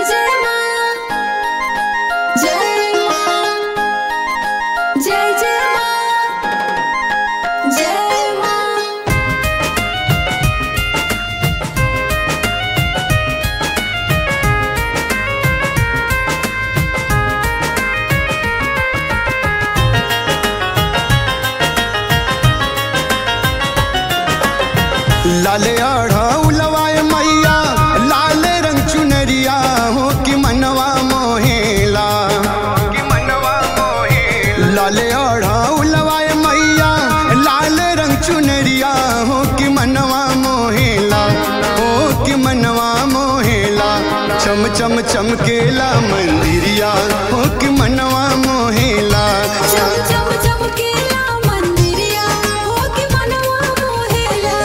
जय माँ जय माँ जय जय माँ जय माँ लाले आढ़ा उलवाए मैया लाल रंग चुनरिया हो कि मनवा मोहेला कि मनवा मोहेला लाले आढ़ा उलवाए मैया लाल रंग चुनरिया हो कि मनवा मोहेला हो कि मनवा मोहेला चम चम चमकेला मंदिरिया हो कि मनवा मोहेला चम चम चमकेला मंदिरिया हो कि मनवा मोहेला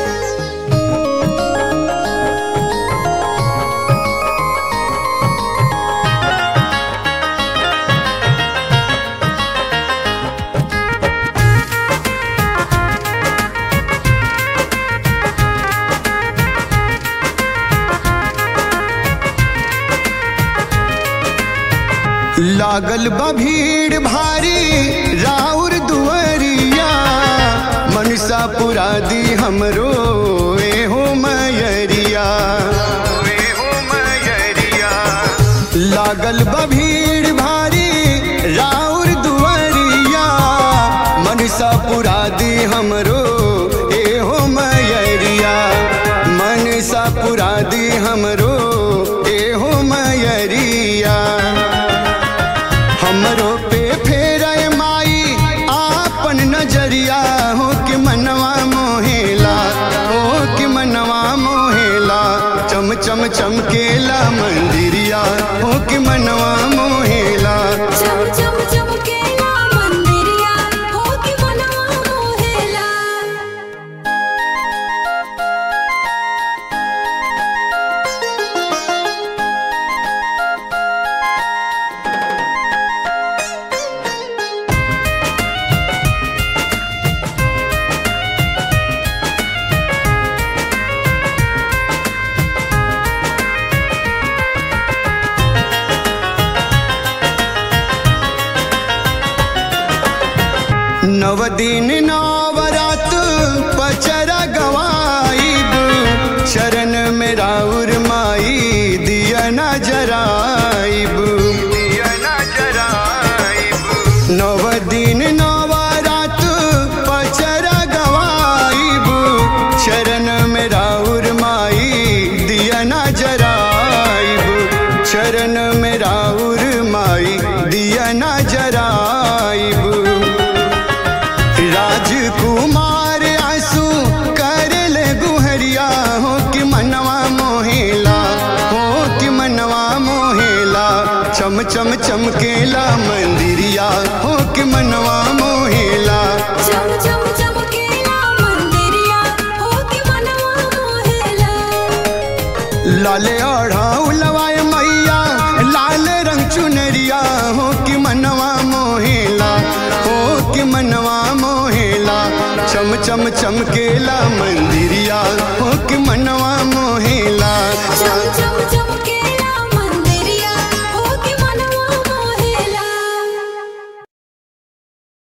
लागल बा भीड़ भारी राउर दुअरिया मनसा पुरा दी हमरो ए हो मयरिया ए हो मयरिया लागल बा भीड़ भारी राउर दुअरिया मनसा पुरा दी हमरो ए हो मयरिया मनसा पुरा दी हमरो ए हो मयरिया हमरो पे फेर माई आपन नजरिया हो कि मनवा मोहेला हो कि मनवा मोहेला चम चम चमकेला मंदिरिया हो कि मनवा मोहेला चम चम चमकेला मंदिरिया हो कि मनवा मोहेला नव दिन नवरात पचरा गवाईब शरण में राउर माई दिया न जराइब दिया न जराइब नव दिन नवरात पचरा गवाईब शरण में राउर माई दिया न जराइब शरण में राउर माई दिया न जराइब राजकुमार आंसू कर ले गुहरिया हो कि मनवा मोहेला हो कि मनवा मोहेला चम चम चमकेला मंदिरिया हो कि मनवा मोहेला चम चम चमकेला मंदिरिया हो कि मनवा मोहेला लाले आढ़ा उलवाए मैया लाल रंग चुनरिया हो कि मनवा मोहेला हो कि मनवा मोहेला चम चम चमकेला मंदिरिया हो कि मनवा